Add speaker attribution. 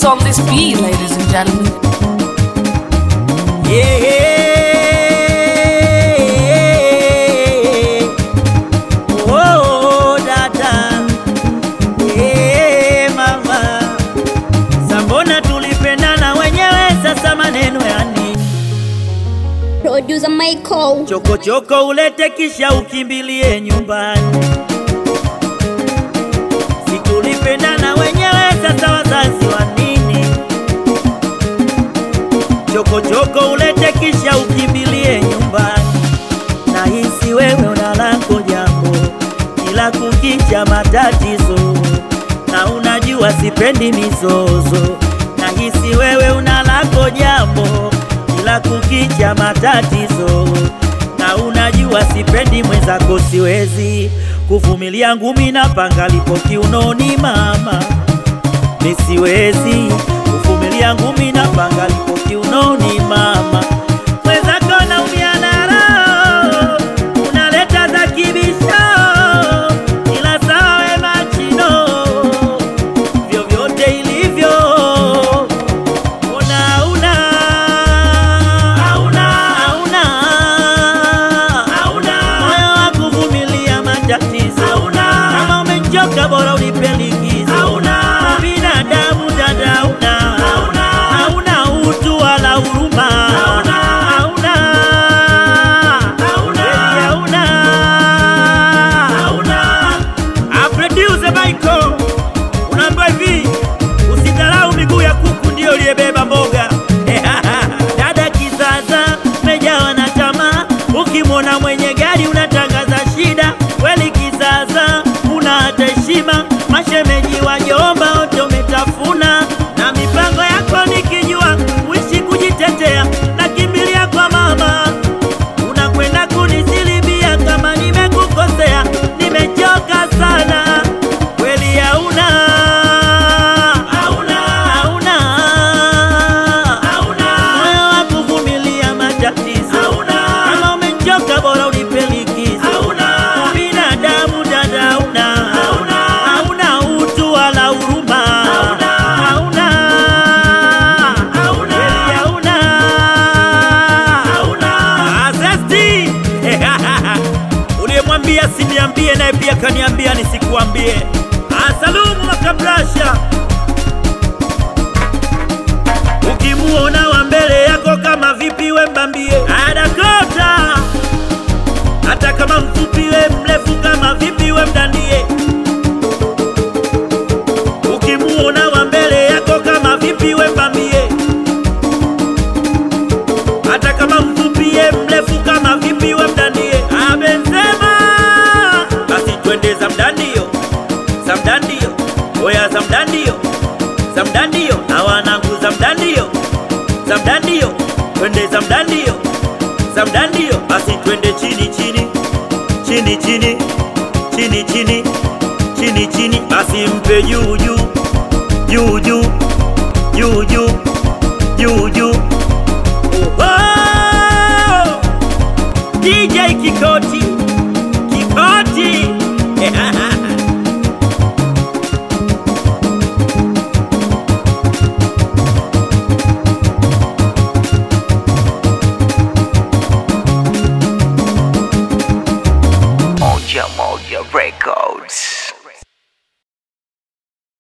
Speaker 1: What's on this beat, ladies and gentlemen?
Speaker 2: Yeah. Oh, dada. Yeah, mama. Sambona tulipendana wenyewe sasa maneno ya nini?
Speaker 3: Producer Michael.
Speaker 2: Chokochoko ulete kisha ukimbilie nyumbani. Si tulipendana wenyewe sasa wazazi wa nini? Chokochoko ulete kisha ukimbilie nyumbani. Nahisi wewe una lako jambo, kila kukicha matatizo, na unajua sipendi mizozo. Nahisi wewe una lako jambo, kila kukicha matatizo, na unajua sipendi mwenzako, siwezi kuvumilia ngumi na panga lipo kiunoni mama nisiwezi kuvumilia ngumi na panga lipo kiunoni mama mwenzako naumia na roho unaleta za kibisho ila sawe machino vyovyote ilivyo una una hauna hauna hauna moyo wa kuvumilia matatizo hauna kama umechoka bora unipe likizo hauna binadamu dada hauna hauna hauna utu wala huruma hauna hauna hauna hauna hauna Ah, producer Michael unaambiwa hivi usidharau miguu ya kuku ndio uliyebeba mboga dada kizaza mejawa na tamaa ukimwona mwenye gari unatangaza shida kweli kizaza una hata heshima mashemeji wajomba wote umetafuna na mipango yako nikijua uishi kujitetea nakimbilia kwa mama unakwenda kunisilibia kama nimekukosea nimechoka sana kweli hauna hauna hauna hauna moyo wa kuvumilia matatizo hauna kama umechoka bora unipe likizo hauna binadamu dada hauna hauna hauna utu wala huruma hauna hauna hauna hauna hauna azesti uliyemwambia siniambie naye pia kaniambia nisikuambie asalumu makabrasha ukimuona wa mbele yako kama vipi we mbambie adakota hata kama mfupi we mrefu kama vipi we mdandie ukimuona wa mbele yako kama vipi we mbambie hata kama mfupi ye mrefu kama vipi we mdandie abensema basi twende za mdandio za mdandio oya za mdandio za mdandio na wanangu za mdandio za mdandio twende za mdandio za mdandio basi twende chini chini chini chini chini chini chini chini basi mpe juu juu juu juu juu juu juu juu Oh! DJ Kikoti Kikoti
Speaker 4: Moja Moja Records.